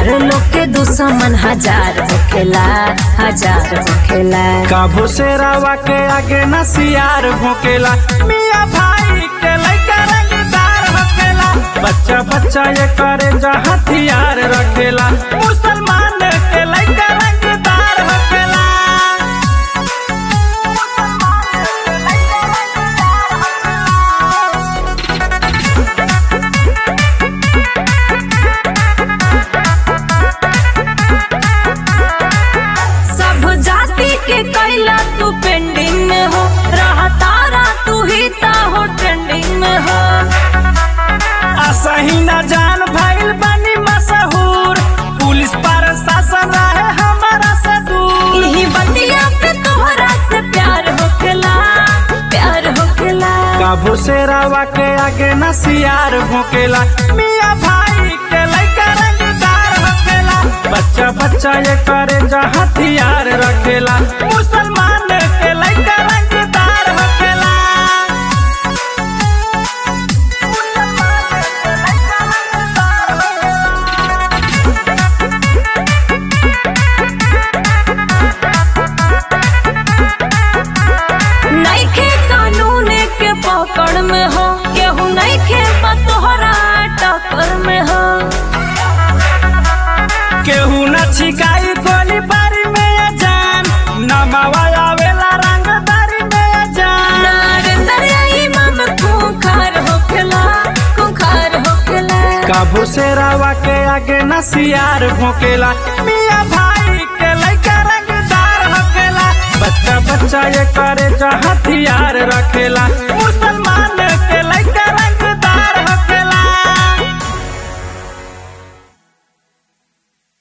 यार लोग के दुश्मन हजार होखेला हजार होखेला काबो से रावा के आगे न सियार भोकेला मियाँ भाई के लइका रंगदार होकेला बच्चा बच्चा ये करे जा हथियार रखेला मुसलमान के लइका रंगदार होकेला सब जाति के कैला तू पेंडिंग में हो रहा तारा तू ही ता हो ट्रेंडिंग में हो असही न जान भइल बनी मशहूर पुलिस पर शासन रहे हमारा से दूर यही बंदिया पे तोहरा से प्यार होखेला प्यार होखेला काबू से रावा के आगे न सियार भोकेला मियाँ भाई के लइका रंगदार होकेला बच्चा बच्चा ये करे जा हथियार रखेला मुसलमान के लइका रंगदार होकेला नइखे कानून के पकड़ में हो केहू नइखे बा तोहरा टक्कर में हो केहू न छिकाई गोली बारी में ये जान नमावा आवेला रंगदारी में ये जान नरेंद्र इमाम खूंखार होखेला खूंखार होखेला काबू से रावा के आगे न सियार भोकेला मियाँ भाई के लइका रंगदार होकेला बच्चा बच्चा ये करे जा हथियार रखेला मुसलमान